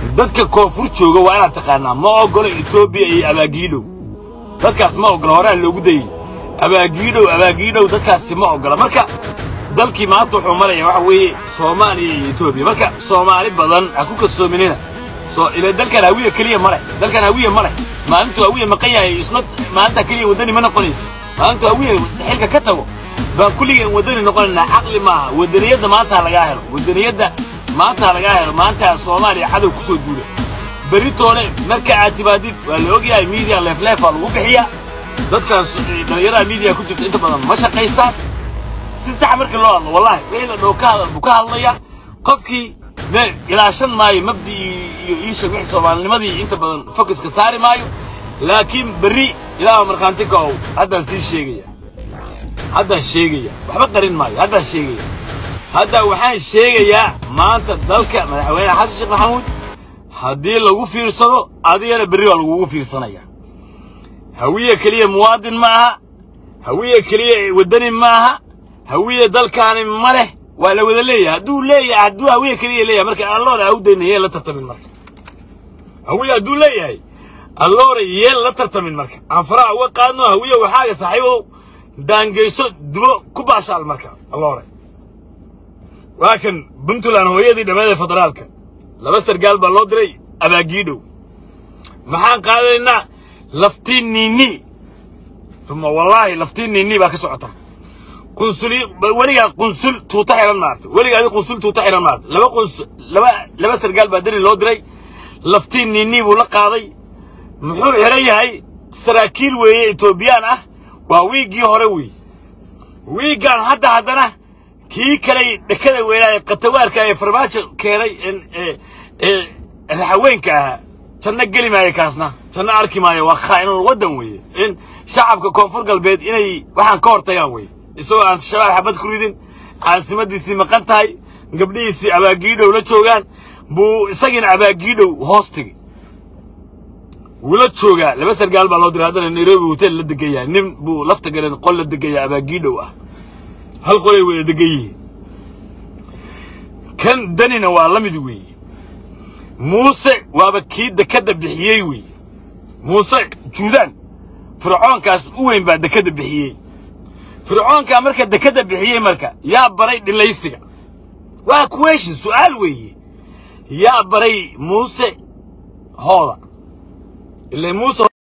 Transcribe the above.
dadka koonfur jooga waa inaad taqaanaa ma oggolo etoobiya iyo abaagiidhow dadkaas ma oggola horaa loogu dayey abaagiidhow abaagiidhow dadkaasi ma oggola marka dalkii maanta wuxuu maraya waxa weeye soomaaliya iyo etoobiya marka soomaali badan ha ku kasoominina soo ila dalkan hawiya keliya male dalkan hawiya male maalintuu hawiya maqan yahay isna maalinta keliya waddani ma noqonaysa maalintuu hawiya xilka ka tago baan kulligeen waddani noqonaynaa caqli maaha waddaniyadda maanta ha lagaa helo waddaniyadda maanta ha lagaa helo maanta soomaaliya cadow ku soo duula beritoole marka aad timaadid waa la ogyahay miidiya leefleefaa lagu bixiyaa dadkaas dhallinyarada miidiya ku jirta inta badan ma shaqaystaan si sax markii loo hadlo wallahi wixii la dhow ka hadal buu ka hadlaya qofkii me ilaashan maayo mabdii iyo iisha wixii soomaalinimadii inta badan focuska saari maayo laakiin berri ilaaha markhaanti ka ow haddaan sii sheegaya haddaan sheegaya waxba qarin maayo haddaan sheegaya hadda waxaan sheegayaa maanta dalka madaxweyne xasan sheekh maxamuud haddii lagu fiirsado adigana berri waa lagugu fiirsanaya hawiye keliya muwaadin ma aha hawiye keliya waddani ma aha hawiye dalkaani ma leh waa la wada leeyahay hadduu leeyahay hadduu hawiye keliya leeyahay marka alloore awdayna yeen la tartamin marka hawiye hadduu leeyahay alloore yeen la tartamin marka aan faraha uga qaadno hawiye waxaaga saaxiibow daangeyso dubo ku baashaal marka alloore waa kan puntland hooyadii dhammeed ee federaalka laba sargaal baa loo diray abaagiidhow maxaan qaadanaynaa laftii niini uma wallaahi laftii niini baa ka socota qunsuli weligaa qunsul tuuta xiran maarta weligaa adi qunsul tuuta xiran maarta laba quns laba laba sargaal baa dani loo diray laftii niini buu la qaaday muxuu xiran yahay saraakiil weeye etoobiyaan ah waa wiiggii hore wey wiiggaan hadda haddana kii kaley dhekada weynaa ee katawaarka ee farmaajo keenay ee raxaweenka ahaa janno geli maayo kaasna janno arki maayo waa khaa'inul waddan weeye in shacabka koonfur galbeed inay waxaan ka hortagaan weye isagoo aan shabaab xabad ku ridin caasimadiisii maqan tahay gabdhihiisii abaagiidhow la joogaan buu isagiina abaagiidhow hoos tegey wuu la joogaa laba sargaal baa loo diray haddana nairobi hotel la degan yahay nin buu lafta galeen qol la degan yahay abaagiidhow ah hal qolay wada degan yihiin kan danina waa la mid weeye muuse waaba kii dekadda bixiyey weeye muuse juudaan fircoonkaas u weyn baa dekadda bixiyey fircoonkaa marka dekadda bixiyey marka yaa baray dhilaysiga waa kuweeshin su'aal weeye yaa baray muuse hooda ilaa muuse